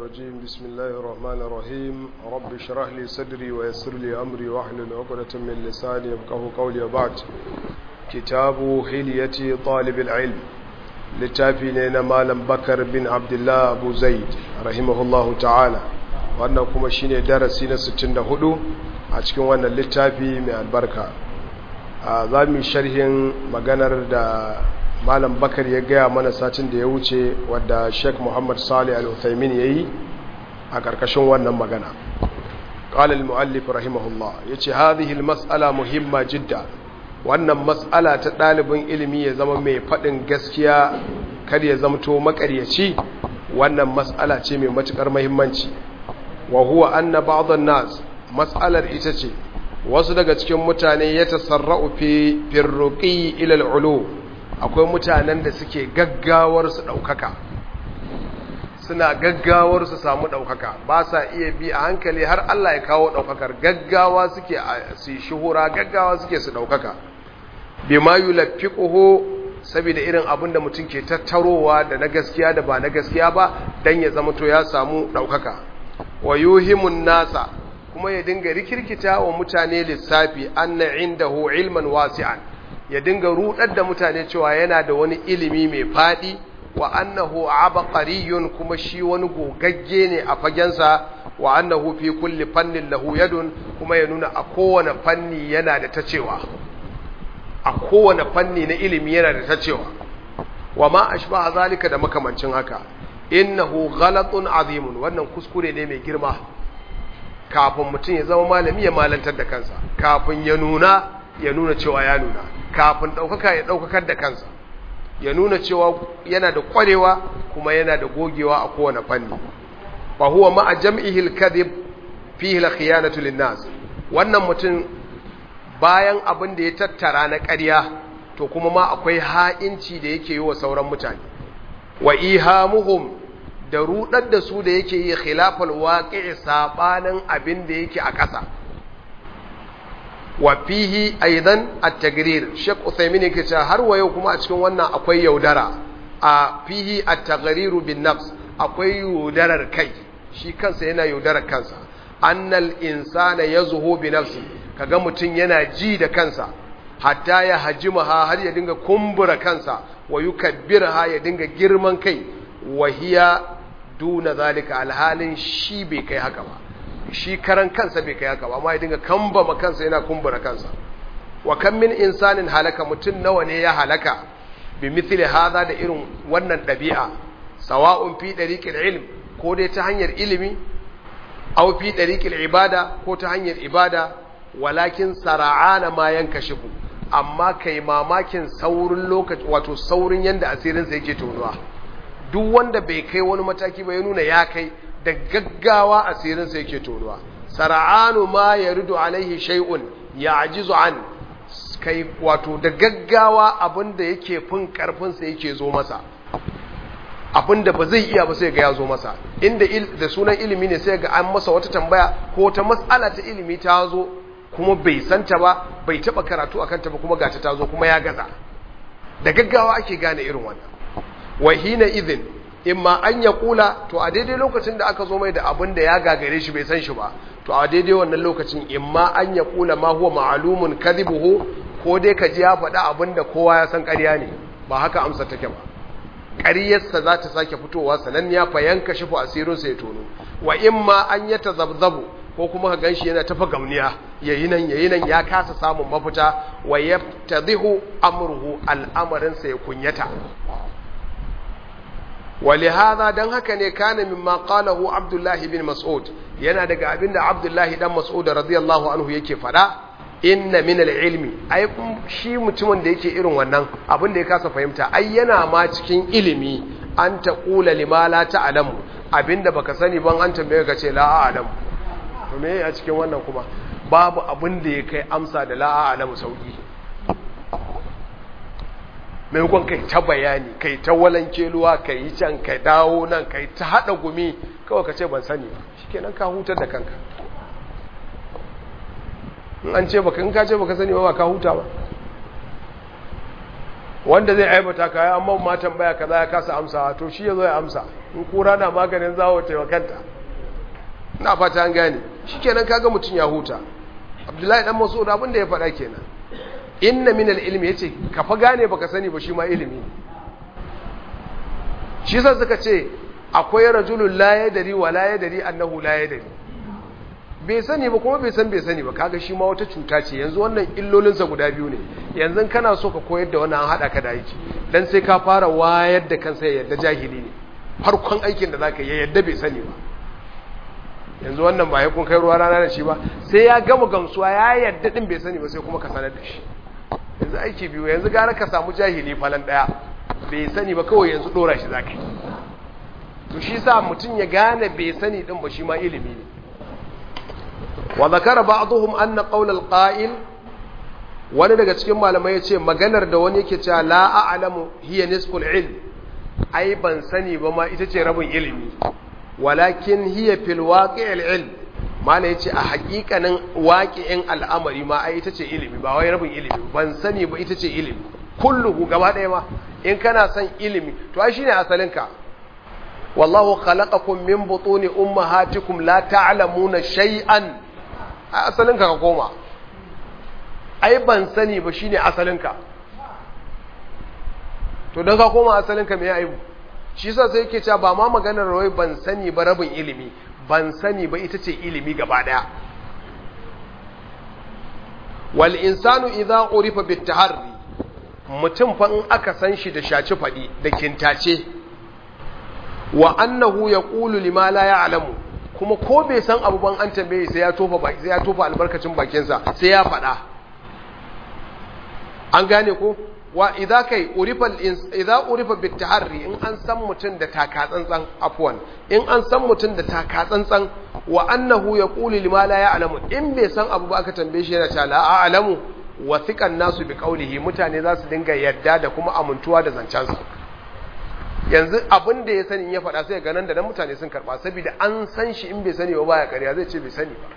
الرجيم بسم الله الرحمن الرحيم رب اشرح لي صدري ويسر لي أمري واحلل عقدة من لساني يفقه قولي وبعد كتاب حلية طالب العلم littafi ne na malam bakar bin abdullah abu zaid rahimahullahu ta'ala wannan kuma shine darasi na 64 a cikin wannan littafi mai albarka a za mu sharhin maganar da malam bakar ya gaya mana satin da ya wuce wadda sheikh muhammad salih al-uthaymin ya yi a ƙarƙashin wannan magana قال المؤلف رحمه الله يتي هذه المسألة مهمة جدا wannan matsala ta ɗalibin ilimi ya zama mai faɗin gaskiya kar ya zamto makaryaci wannan matsala ce mai matuƙar mahimmanci wa huwa anna ba'dhan nas matsalar ita ce wasu daga cikin mutane ya tasarra'u fi firruqi ila al-ulu akwai mutanen da suke gaggawar su daukaka suna gaggawar su samu daukaka ba sa iya bi a hankali har Allah ya kawo daukakar gaggawa suke su shuhura gaggawa suke su daukaka bima yulaffiquhu saboda irin abin da mutum ke tattarowa da na gaskiya da ba na gaskiya ba dan ya zama to ya samu daukaka wa yuhimun nasa kuma ya dinga rikirkita wa mutane lissafi anna indahu ilman wasi'an ya dinga rudar da mutane cewa yana da wani ilimi mai fadi wa annahu abqariyun kuma shi wani gogagge ne a fagensa wa annahu fi kulli fannin lahu yadun kuma ya nuna a kowane fanni yana da ta cewa a kowane fanni na ilimi yana da ta cewa wa ma ashbaha zalika da makamancin haka innahu ghalatun azimun wannan kuskure ne mai girma kafin mutum ya zama malami ya malantar da kansa kafin ya nuna ya nuna cewa ya nuna kafin ɗaukaka ya ɗaukakar da kansa ya nuna cewa yana da ƙwarewa kuma yana da gogewa a kowane fanni fa huwa ma'a jam'ihi al-kadhib fihi al-khiyanatu lin-nas wannan mutum bayan abin da ya tattara na ƙarya to kuma ma akwai ha'inci da yake yi wa sauran mutane wa ihamuhum da rudar da su da yake yi khilafal waqi'i sabanin abin da yake a ƙasa wa fihi aidan at-tagrir Sheikh Uthaymeen yake cewa har wa yau kuma a cikin wannan akwai yaudara a fihi at-taghrir bin nafs akwai yaudarar kai shi kansa yana yaudarar kansa annal insana yazhu bi nafsi kaga mutum yana ji da kansa hatta ya hajimaha har ya dinga kumbura kansa wa yukabbirha ya dinga girman kai wa hiya duna zalika alhalin shi bai kai haka ba shi karan kansa bai kai haka ba amma ya dinga kambama kansa yana kumbura kansa wa kan min insanin halaka mutum nawa ne ya halaka bi mithli hadha da irin wannan dabi'a sawa'un fi dariqil ilm ko dai ta hanyar ilimi aw fi dariqil ibada ko ta hanyar ibada walakin sara'ana ma yankashifu amma kai mamakin saurin lokaci wato saurin yanda asirinsa yake tonuwa duk wanda bai kai wani mataki ba ya nuna ya kai da gaggawa asirinsa yake tonuwa sara'anu ma yaridu alaihi shay'un ya'jizu an kai wato da gaggawa abinda yake fin karfinsa yake zo masa abinda ba zai iya ba sai ga ya zo masa inda da sunan ilimi ne sai ga an masa wata tambaya ko ta mas'ala ta ilimi ta zo kuma bai santa ba bai taba karatu akan ta ba kuma gata ta zo kuma ya gaza da gaggawa ake gane irin wannan wa hina idhin imma an ya kula to a daidai lokacin da aka zo mai da abin da ya gagare shi bai san shi ba to a daidai wannan lokacin imma an ya kula ma huwa ma'lumun kadhibuhu ko dai ka ji ya faɗa abin da kowa ya san ƙarya ne ba haka amsa take ba ƙaryarsa za ta sake fitowa sananniya fa yanka shi fa asirinsa ya tono wa imma an ya tazabzabu ko kuma ka ganshi yana tafa gamniya yayi nan yayi nan ya kasa samun mafita wa yaftadhihu amruhu al'amarin sa ya kunyata ولهذا dan haka ne kana mimma qalahu Abdullah ibn Mas'ud yana daga abinda Abdullah dan Mas'ud radiyallahu anhu yake fada inna min al-ilmi ai shi mutumin da yake irin wannan abin da ya kasa fahimta ai yana ma cikin ilimi an taqula lima la ta'lamu abinda baka sani ban an tambaye ka ce la a'lamu to me a cikin wannan kuma babu abin da ya kai amsa da la a'lamu sauki maimakon kai ta bayani kai ta walanke luwa kai yi can kai dawo nan kai ta hada gumi kawai ka ce ban sani ba shikenan ka hutar da kanka in an ce baka in ka ce baka sani ba ba ka huta ba wanda zai aibata ka ya amma ma tambaya kaza ya kasa amsa to shi yazo ya amsa in kura na maganin zawo taimakanta ina fata an gane shikenan kaga mutun ya huta Abdullahi dan Mas'ud abin da ya faɗa kenan inna min al-ilmi yace ka fa gane baka sani ba shi ma ilimi shi sa suka ce akwai rajulun la yadari wa la yadari annahu la yadari bai sani ba kuma bai san bai sani ba kaga shi ma wata cuta ce yanzu wannan illolinsa guda biyu ne yanzu kana so ka koyar da wannan haɗa ka da aiki dan sai ka fara wayar da kansa ya yadda jahili ne farkon aikin da zaka yi ya yadda bai sani ba yanzu wannan ba ya kun kai ruwa rana da shi ba sai ya gama gamsuwa ya yadda din bai sani ba sai kuma ka sanar da shi yanzu aiki biyu yanzu gara ka samu jahili falan daya bai sani ba kawai yanzu dora shi zaka yi to shi sa mutum ya gane bai sani din ba shi ma ilimi ne wa zakara ba'dhum anna qawl al-qa'il wani daga cikin malamai yace maganar da wani yake cewa la a'lamu hiya nisful ilm ai ban sani ba ma ita ce rabin ilimi walakin hiya fil waqi'il ilm malai yace a haƙiƙanin waqi'in al'amari ma ai ita ce ilimi ba wai rabin ilimi ban sani ba ita ce ilimi kulluhu gaba ɗaya ma in kana son ilimi to ai shine asalinka wallahu khalaqakum min butuni ummahatikum la ta'lamuna shay'an a asalinka ka koma ai ban sani ba shine asalinka to dan ka koma asalinka me aibu shi yasa sai yake cewa ba ma maganar wai ban sani ba rabin ilimi ban sani ba ita ce ilimi gaba daya wal insanu idza urifa bit taharri mutum fa in aka san shi da shaci fadi da kintace wa annahu yaqulu lima la ya'lamu kuma ko bai san abu ban an tambaye sai ya tofa baki sai ya tofa albarkacin bakinsa sai ya faɗa an gane ko wa idza kai urifa idza urifa bit taharri in an san mutun da taka tsantsan afwan in an san mutun da taka tsantsan wa annahu yaqulu lima la ya'lamu in bai san abu ba aka tambaye shi yana cewa la a'lamu wa thiqan nasu bi qawlihi mutane za su dinga yadda da kuma amintuwa da zancensa yanzu abin da ya sani ya faɗa sai ga nan da nan mutane sun karɓa saboda an san shi in bai sani ba baya ƙarya zai ce bai sani ba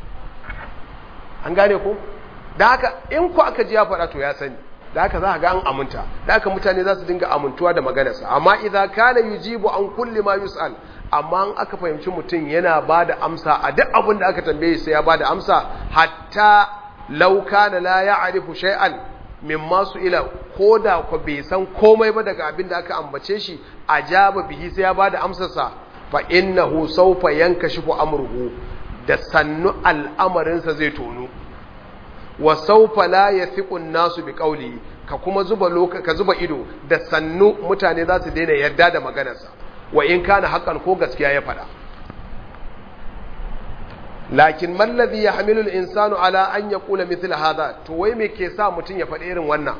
an gane ko da haka in ku aka ji ya faɗa to ya sani da haka za a ga an aminta da haka mutane za su dinga amintuwa da maganarsa amma idza kana yujibu an kulli ma yus'al amma an aka fahimci mutum yana ba da amsa a duk abin da aka tambaye sai ya ba da amsa hatta law kana la ya'rifu shay'an mimma su ila ko da ku bai san komai ba daga abin da aka ambace shi a jaba bihi sai ya ba da amsarsa fa innahu sawfa yankashifu amruhu da sannu al'amarinsa zai tono wa sawfa la yathiqu an-nasu bi qawli ka kuma zuba loka ka zuba ido da sannu mutane za su daina yarda da maganarsa wa in kana hakan ko gaskiya ya faɗa lakin mallazi ya hamilu insanu ala an ya kula mithla hadha to wai me ke sa mutum ya faɗi irin wannan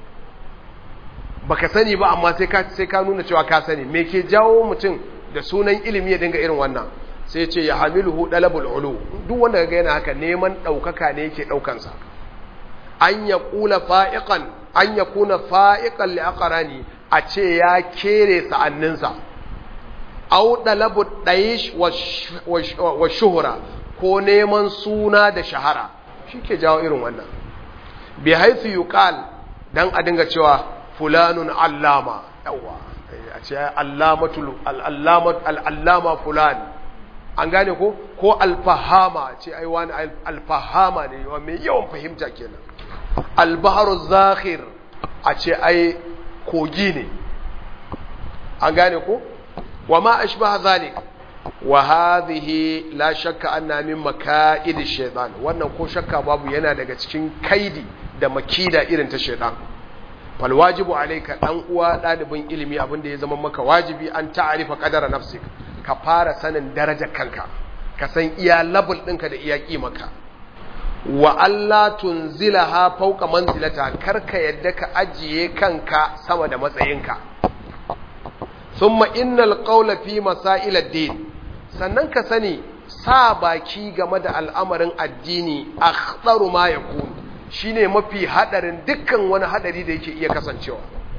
baka sani ba amma sai ka sai ka nuna cewa ka sani me ke jawo mutum da sunan ilimi ya dinga irin wannan sai ce ya hamiluhu dalabul ulu duk wanda ga yana haka neman daukaka ne yake daukan sa an ya kula fa'iqan an ya kuna fa'iqan li aqrani a ce ya kere sa'anninsa au dalabu daish wa shuhra ko neman suna da shahara shi ke jawo irin wannan bi haifu yuqal dan a dinga cewa fulanun allama yawa a ce allamatul allama fulan an gane ko ko alfahama ce ai wani alfahama ne yawa mai yawan fahimta kenan albaharu zakhir a ce ai kogi ne an gane ko wa ma ashbaha zalik wa hadhihi la shakka anna min maka'id shaytan wannan ko shakka babu yana daga cikin kaidi da makida irin ta shaytan fal wajibu alayka dan uwa dalibin ilimi abinda ya zama maka wajibi an ta'arifa qadara nafsik ka fara sanin darajar kanka ka san iya level ɗinka da iya kimaka wa Allah tunzilaha fawqa manzilata karka yadda ka ajiye kanka sama da matsayinka thumma innal qawla fi masail ad-din sannan ka sani sa baki game da al'amarin addini akhtaru ma yakun shine mafi hadarin dukkan wani hadari da yake iya kasancewa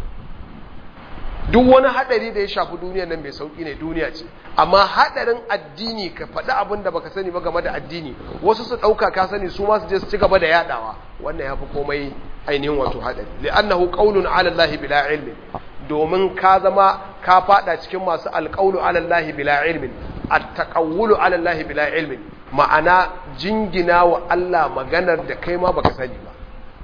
duk wani hadari da ya shafi duniyar nan mai sauki ne duniya ce amma hadarin addini ka faɗi abin da baka sani ba game da addini wasu su ɗauka ka sani su ma su je su ci gaba da yadawa wannan ya fi komai ainihin wato hadari li'annahu qawlun 'ala Allah bila ilmin domin ka zama ka fada cikin masu alqawlu 'ala Allah bila ilmin at-taqawwulu 'ala Allah bila ilmin ma'ana jingina wa Allah maganar da kai ma baka sani ba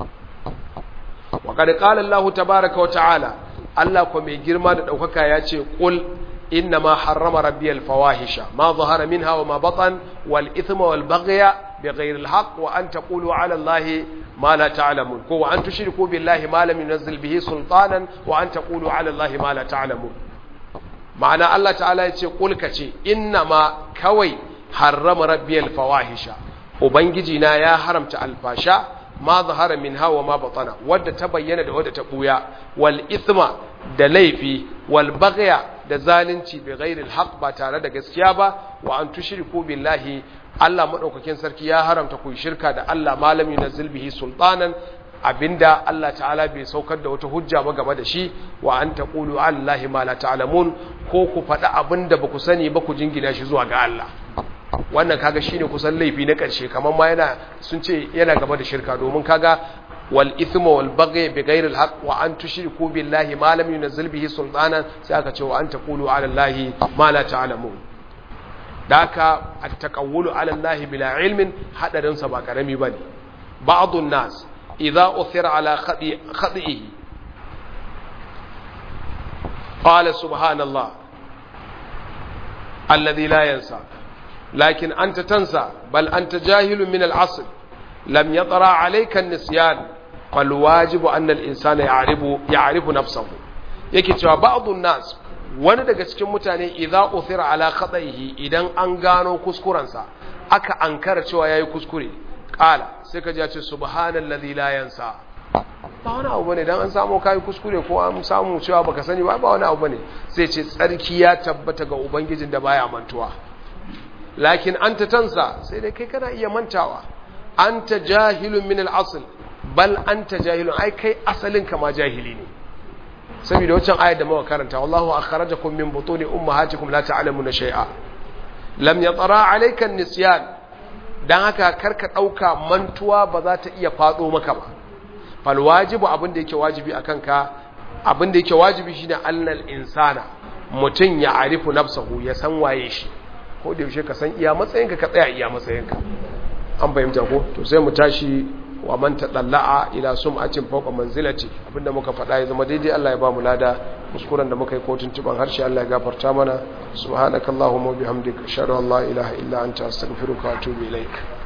wa qad qala Allah tabaaraka wa ta'ala Allah ko mai girma da daukaka ya ce qul إنما حرم ربي الفواحش ما ظهر منها وما بطن والإثم والبغي بغير الحق وأن تقولوا على الله ما لا تعلمون وأن تشركوا بالله ما لم ينزل به سلطانا وأن تقولوا على الله ما لا تعلمون معنى الله تعالى يقول كتي إنما كوي حرم ربي الفواحش وبنجينا يا حرمت الفاشا ما ظهر منها وما بطن ود تبين da wadda ta buya wal ithma da laifi wal baghya da zalunci bi ghairil haqq ba tare da gaskiya ba wa an tushriku billahi Allah madaukakin sarki ya haramta ku shirka da Allah malami na bihi sultanan abinda Allah ta'ala bai saukar da wata hujja ba game da shi wa an taqulu allahi ma la ta'lamun ko ku faɗi abinda ba ku sani ba ku jingina shi zuwa ga Allah wannan kaga shine kusan laifi na ƙarshe kamar ma yana sun ce yana gaba da shirka domin kaga wal ithmu wal baghy bi ghayri al haqq wa an tushriku billahi ma lam yunzil bihi sultanan sai aka ce wa an taqulu ala allahi ma la ta'lamun daka at taqawulu ala allahi bila ilmin hadarin sa ba karami bane ba'dun nas idza uthira ala khadi khadihi qala subhanallah alladhi la yansa لكن أنت تنسى بل أنت جاهل من العصر لم يطرى عليك النسيان فالواجب أن الإنسان يعرف, يعرف نفسه yake cewa ba'dun nas wani daga cikin mutane idza uthira ala khata'ihi idan an gano kuskurensa aka ankara cewa yayi kuskure qala sai ka ji ce subhanallazi la yansa ba wani abu bane dan an samu kai kuskure ko an samu cewa baka sani ba ba wani abu bane sai ce tsarki ya tabbata ga ubangijin da baya mantuwa lakin anta tansa sai dai kai kana iya mantawa anta jahilun min al-asl bal anta jahilun ai kai asalin ka ma jahili ne saboda wancan ayar da muka karanta wallahu akhrajakum min butuni ummahatikum la ta'lamuna shay'a lam yatara alayka an-nisyan dan haka karka dauka mantuwa ba za ta iya fado maka ba fal wajibu abin da yake wajibi akan ka abin da yake wajibi shine annal insana mutun ya arifu nafsahu ya san waye shi ko da yaushe ka san iya matsayinka ka tsaya iya matsayinka an fahimta ko to sai mu tashi wa man tadalla'a ila sum'atin fawqa manzilati abinda muka faɗa ya zama daidai Allah ya ba mu lada kuskuren da muka yi kotun tuban harshe Allah ya gafarta mana subhanakallahumma wa bihamdika ashhadu an la ilaha illa anta astaghfiruka wa atubu ilaik